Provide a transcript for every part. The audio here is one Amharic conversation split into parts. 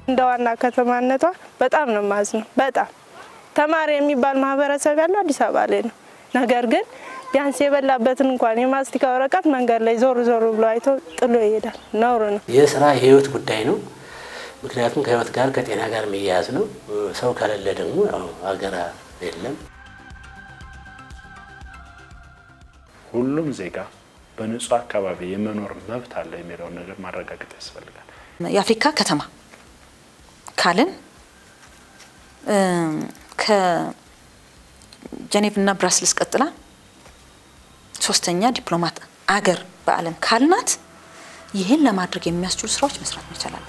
እንደ ዋና ከተማነቷ በጣም ነው ማዝነው። በጣም ተማሪ የሚባል ማህበረሰብ ያለው አዲስ አበባ ላይ ነው። ነገር ግን ቢያንስ የበላበትን እንኳን የማስቲካ ወረቀት መንገድ ላይ ዞር ዞር ብሎ አይቶ ጥሎ ይሄዳል። ነውር ነው። የስራ የህይወት ጉዳይ ነው። ምክንያቱም ከህይወት ጋር ከጤና ጋር የሚያያዝ ነው። ሰው ከሌለ ደግሞ ያው ሀገር የለም። ሁሉም ዜጋ በንጹህ አካባቢ የመኖር መብት አለ የሚለውን ነገር ማረጋገጥ ያስፈልጋል። የአፍሪካ ከተማ ካልን ከጀኔቭ እና ብራስልስ ቀጥላ ሶስተኛ ዲፕሎማት አገር በዓለም ካልናት ይህን ለማድረግ የሚያስችሉ ስራዎች መስራት መቻል አለብን።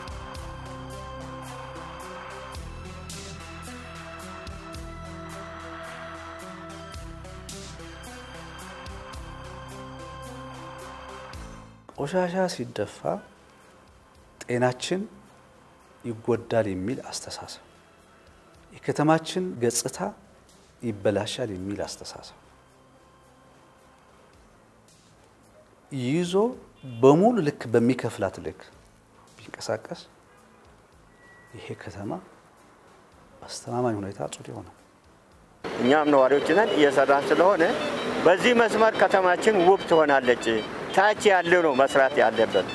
ቆሻሻ ሲደፋ ጤናችን ይጎዳል የሚል አስተሳሰብ፣ የከተማችን ገጽታ ይበላሻል የሚል አስተሳሰብ ይዞ በሙሉ ልክ በሚከፍላት ልክ ቢንቀሳቀስ ይሄ ከተማ በአስተማማኝ ሁኔታ ጽዱ ይሆናል። እኛም ነዋሪዎች ነን እየሰራን ስለሆነ በዚህ መስመር ከተማችን ውብ ትሆናለች። ታች ያለው ነው መስራት ያለበት።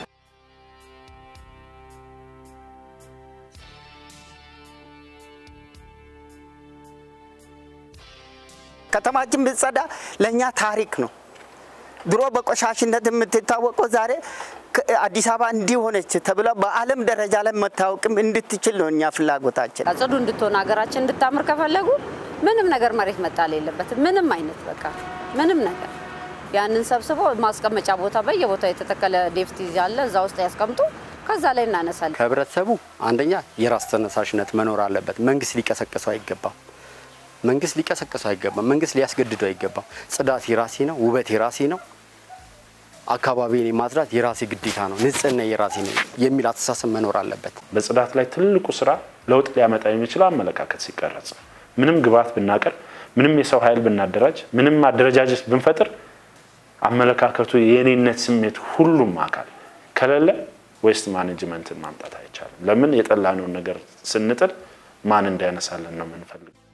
ከተማችን ብትጸዳ ለእኛ ታሪክ ነው። ድሮ በቆሻሽነት የምትታወቀው ዛሬ አዲስ አበባ እንዲሆነች ተብላ በዓለም ደረጃ ላይ መታወቅም እንድትችል ነው እኛ ፍላጎታችን። ጽዱ እንድትሆን ሀገራችን እንድታምር ከፈለጉ ምንም ነገር መሬት መጣል የለበትም። ምንም አይነት በቃ ምንም ነገር ያንን ሰብስቦ ማስቀመጫ ቦታ በየቦታው የተተከለ ዴፍት ያለ እዛ ውስጥ ያስቀምጡ። ከዛ ላይ እናነሳለን። ከህብረተሰቡ አንደኛ የራስ ተነሳሽነት መኖር አለበት። መንግስት ሊቀሰቅሰው አይገባም። መንግስት ሊቀሰቅሰው አይገባም። መንግስት ሊያስገድደው አይገባም። ጽዳት የራሴ ነው፣ ውበት የራሴ ነው፣ አካባቢን ማጽዳት የራሴ ግዴታ ነው፣ ንጽህና የራሴ ነው የሚል አስተሳሰብ መኖር አለበት። በጽዳት ላይ ትልቁ ስራ ለውጥ ሊያመጣ የሚችለው አመለካከት ሲቀረጽ፣ ምንም ግብዓት ብናቀርብ፣ ምንም የሰው ኃይል ብናደራጅ፣ ምንም አደረጃጀት ብንፈጥር አመለካከቱ የኔነት ስሜት ሁሉም አካል ከሌለ ዌስት ማኔጅመንትን ማምጣት አይቻልም። ለምን የጠላነውን ነገር ስንጥል ማን እንዲያነሳለን ነው የምንፈልግ